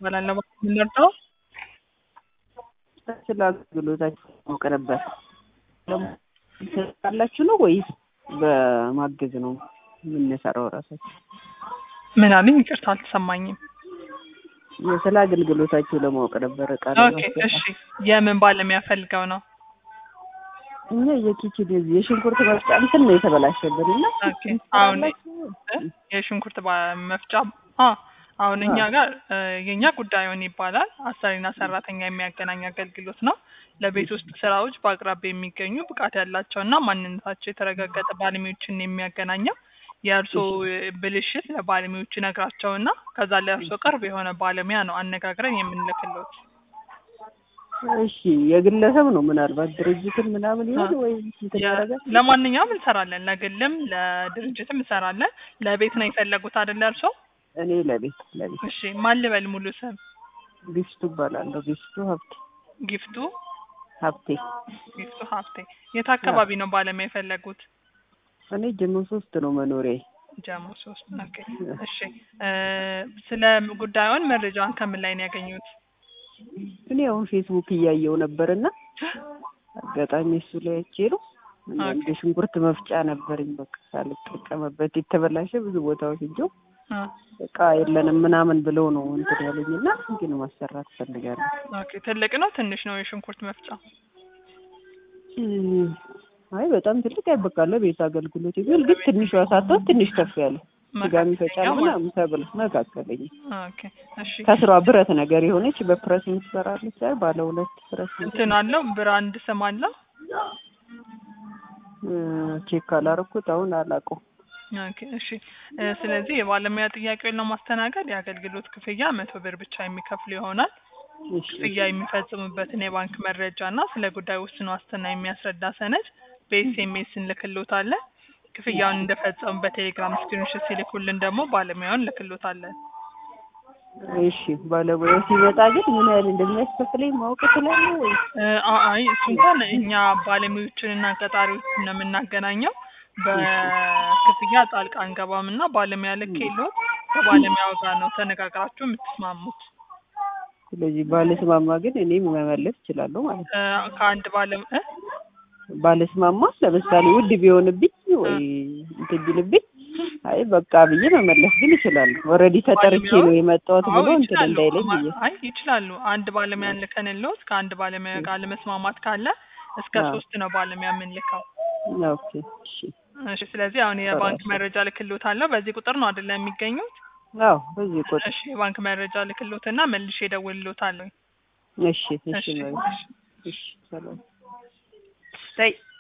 እባላለሁ። የምንረዳው ስለ አገልግሎታችሁ ማወቅ ነበር። ካላችሁ ነው ወይስ በማገዝ ነው የምንሰራው? ራሳችሁ ምን አለኝ? ይቅርታ አልተሰማኝም። ስለ አገልግሎታችሁ ለማወቅ ነበር። እቃ ኦኬ እሺ። የምን ባለሙያ ፈልገው ነው? እኛ የኪችን የዚህ የሽንኩርት መፍጫ እንትን ነው የተበላሸብን እና ኦኬ አሁን የሽንኩርት ባ- መፍጫ አ አሁን እኛ ጋር እ፣ የኛ ጉዳዩን ይባላል አሰሪና ሰራተኛ የሚያገናኝ አገልግሎት ነው። ለቤት ውስጥ ስራዎች በአቅራቢያ የሚገኙ ብቃት ያላቸውና ማንነታቸው የተረጋገጠ ባለሙያዎችን የሚያገናኘው የእርስዎ ብልሽት ለባለሙያዎቹ ነግራቸውና ከዛ ለእርስዎ ቅርብ የሆነ ባለሙያ ነው አነጋግረን የምንልክሎት። እሺ የግለሰብ ነው ምናልባት ድርጅትን ምናምን ይሆን ወይ እንትን ያደርጋል? ለማንኛውም እንሰራለን፣ ለግልም ለድርጅትም እንሰራለን። ለቤት ነው የፈለጉት አይደለ እርስዎ? እኔ ለቤት ለቤት እሺ ማን ልበል ሙሉ ስም? ቢፍቱ እባላለሁ። ቢፍቱ ሀብቴ ጊፍቱ ሀብቴ። ጊፍቱ ሀብቴ። የት አካባቢ ነው ባለሙያ የፈለጉት? እኔ ጀሞ ሶስት ነው መኖሪያ። ጀሞ ሶስት ኦኬ። እሺ እ፣ ስለ ጉዳዩን መረጃውን ከምን ላይ ነው ያገኙት? እኔ አሁን ፌስቡክ እያየው ነበርና አጋጣሚ እሱ ላይ አይቼ ነው እና ኦኬ። እንደ ሽንኩርት መፍጫ ነበረኝ በቃ ሳልጠቀምበት የተበላሸ ብዙ ቦታዎች ሄጄው አ፣ እቃ የለንም ምናምን ብለው ነው እንትን ያሉኝና ግን ማሰራት ፈልጋለሁ። ኦኬ። ትልቅ ነው ትንሽ ነው የሽንኩርት መፍጫ? እም፣ አይ በጣም ትልቅ አይበቃለ ቤት አገልግሎት ይብል ግን ትንሿ ሳትሆን ትንሽ ከፍ ያለ ስጋ የሚፈጫል መካከለኛ ምናምን ተብል መካከለኛ ኦኬ። እሺ ከስሯ ብረት ነገር የሆነች በፕረስ የምትሰራለች አይደል? ባለ ሁለት ፕረስ እንትን አለው ብራንድ ስም አለው? እ፣ ቼክ ካላረኩት አሁን አላውቀውም። ኦኬ እሺ እ፣ ስለዚህ የባለሙያ ጥያቄውን ለማስተናገድ የአገልግሎት ክፍያ መቶ ብር ብቻ የሚከፍሉ ይሆናል። እሺ ክፍያ የሚፈጽሙበትን የባንክ መረጃ እና ስለ ጉዳዩ ውስን ዋስትና የሚያስረዳ ሰነድ በኤስኤምኤስ እንልክሎታለን። ክፍያውን እንደፈጸሙ በቴሌግራም ስክሪንሾት ሲልኩልን ደግሞ ባለሙያውን እንልክሎታለን። እሺ ባለሙያው ሲመጣ ግን ምን ያህል እንደሚያስከፍለኝ ማወቅ እችላለሁ ወይ? እ፣ አ- አይ እሱ እንኳን እኛ ባለሙያዎችን እና ቀጣሪዎችን ነው የምናገናኘው። በክፍያ ጣልቃ አንገባም እና ባለሙያ ልክ የለውም ከባለሙያው ጋር ነው ተነጋግራችሁ የምትስማሙት። ስለዚህ ባለስማማ ግን እኔም መመለስ እችላለሁ ማለት ነው። እ፣ ከአንድ ባለ እ? ባለስማማ ለምሳሌ ውድ ቢሆንብኝ ወይ እንትን ቢልብኝ አይ በቃ ብዬ መመለስ ግን እችላለሁ። ኦልሬዲ ተጠርቼ ነው የመጣሁት አዎ ብሎ እንትን ይችላሉ። እንዳይለኝ ማ- ብዬ አይ ይችላሉ። አንድ ባለሙያ ልከንልዎት ከአንድ ባለሙያ ጋር ለመስማማት ካለ እስከ አዎ። ሶስት ነው ባለሙያ የምንልከው። ኦኬ እሺ እሺ ስለዚህ አሁን የባንክ እሺ። መረጃ ልክልዎታለሁ። በዚህ ቁጥር ነው አይደለ የሚገኙት? አዎ በዚህ ቁጥር እሺ የባንክ መረጃ ልክልዎትና መልሼ እደውልልዎታለሁ። እሺ እሺ እሺ ማለት እሺ ሰላም